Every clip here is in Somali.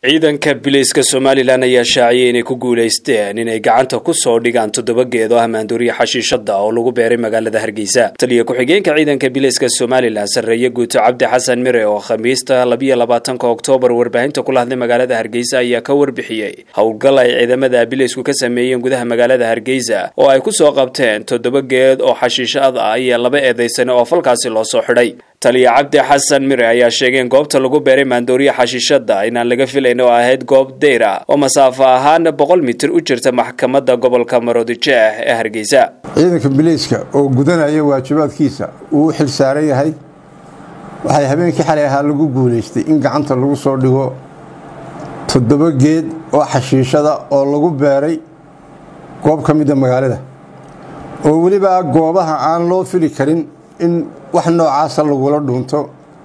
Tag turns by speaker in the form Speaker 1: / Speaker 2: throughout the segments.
Speaker 1: ciidanka bilayska somalilan ayaa shaaciyay inay ku guulaysteen inay gacanta ku soo dhigaan toddoba geed oo amaandooriya xashiishada oo lagu beeray magaalada hargeysa taliya ku-xigeenka ciidanka bilayska somalilan sarreeye guuto cabdi xasan mire oo khamiista labiyo labaatanka oktoobar warbaahinta kula hadlay magaalada hargeysa ayaa ka warbixiyey howlgal ay ciidamada bilaysku ka sameeyeen gudaha magaalada hargeysa oo ay kusoo qabteen toddoba geed oo xashiishad ah iyo laba eedaysane oo falkaasi loo soo xidhay taliya cabdi xasan mire ayaa sheegay in goobta lagu beeray maandooriya xashiishada inaan laga filayn oo ahayd goob deyr ah oo masaafo ahaan boqol mitir u jirta maxkamadda gobolka maroodijeeh ee hargeysa
Speaker 2: ciidanka bilayska oo gudanaya waajibaadkiisa uu u xil saaran yahay waxay habeenkii xalay ahaa lagu guulaystay in gacanta lagu soo dhigo toddoba geed oo xashiishada oo lagu beeray goob ka mida magaalada oo weliba goobaha aan loo fili karin in wax noocaasa lagula dhuunto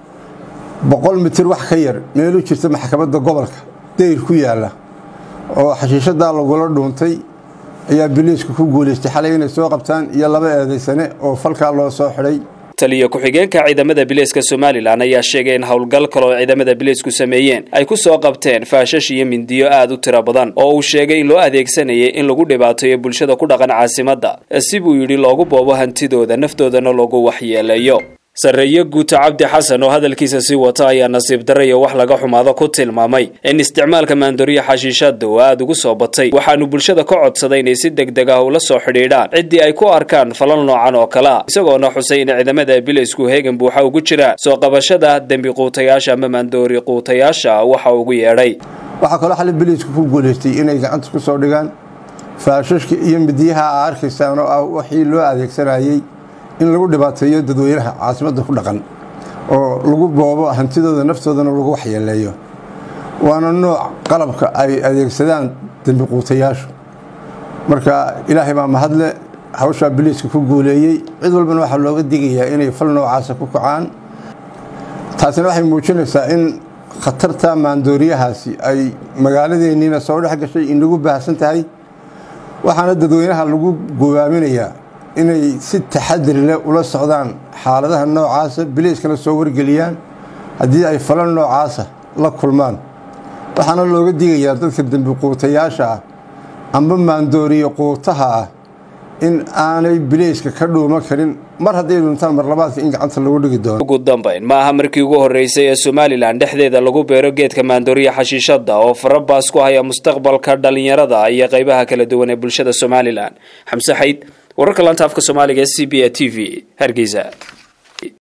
Speaker 2: boqol mitir wax ka yar meelu jirta maxkamadda gobolka dayr ku yaalla oo xashiishadaa lagula dhuuntay ayaa biliisku ku guulaystay xalay inay soo qabtaan iyo laba eedaysane oo falkaa loo soo xidhay
Speaker 1: taliya ku-xigeenka ciidamada bilayska somalilan ayaa sheegay in howlgal kale oo ciidamada bilaysku sameeyeen ay ku soo qabteen faashash iyo mindiyo aada u tiro badan oo uu sheegay in loo adeegsanayay in lagu dhibaateeyo bulshada ku dhaqan caasimadda si buu yidhi loogu boobo hantidooda naftoodana loogu waxyeeleeyo sarreeye guuto cabdi xasan oo hadalkiisa sii wata ayaa nasiib darra iyo wax laga xumaado ku tilmaamay in isticmaalka maandooriya xashiishada uu aada ugu soo batay waxaanu bulshada ka codsaday inay si deg deg ah ula soo xidhiidhaan ciddii ay ku arkaan falal noocan oo kale ah isagoona xusay in ciidamada bilaysku heegan buuxa ugu jiraan soo qabashada dembi quutayaasha ama maandoori quutayaasha waxa ugu yeedhay
Speaker 2: waxaa kaloo xali biliisku ku guulaystay inay gacanta ku soo dhigaan faashashka iyo midiyaha a arkaysaan oo ah wixii loo adeegsanayey in lagu dhibaateeyo dadweynaha caasimadda ku dhaqan oo lagu boobo hantidooda naftoodana lagu waxyeeleeyo waana nooc qalabka ay adeegsadaan dembi quutayaashu marka ilaahay baa mahadle hawshaa biliiska ku guuleeyey cid walbana waxaa looga digayaa inay fal noocaasa ku kacaan taasina waxay muujinaysaa in khatarta maandooriyahaasi ay magaaladeenniina soo dhex gashay inagu baahsan tahay waxaana dadweynaha lagu gobaaminayaa inay si taxadiri leh ula socdaan xaaladaha noocaasa bilayskana soo wargeliyaan haddii ay falan noocaasa la kulmaan waxaana looga digayaa dadka dembi quutayaasha ah amba maandooriye quutaha ah in aanay bilayska ka dhuuma karin mar hadday dhuntaan marlabaadka in gacanta lagu dhigi doono
Speaker 1: ugu dambayn ma aha markii ugu horreysay ee somalilan dhexdeeda lagu beero geedka maandooriya xashiishada oo farabaas ku haya mustaqbalka dhallinyarada iyo qaybaha kala duwan ee bulshada somalilan xamse xayd wararka laanta afka soomaaliga e c b a t v hargeysa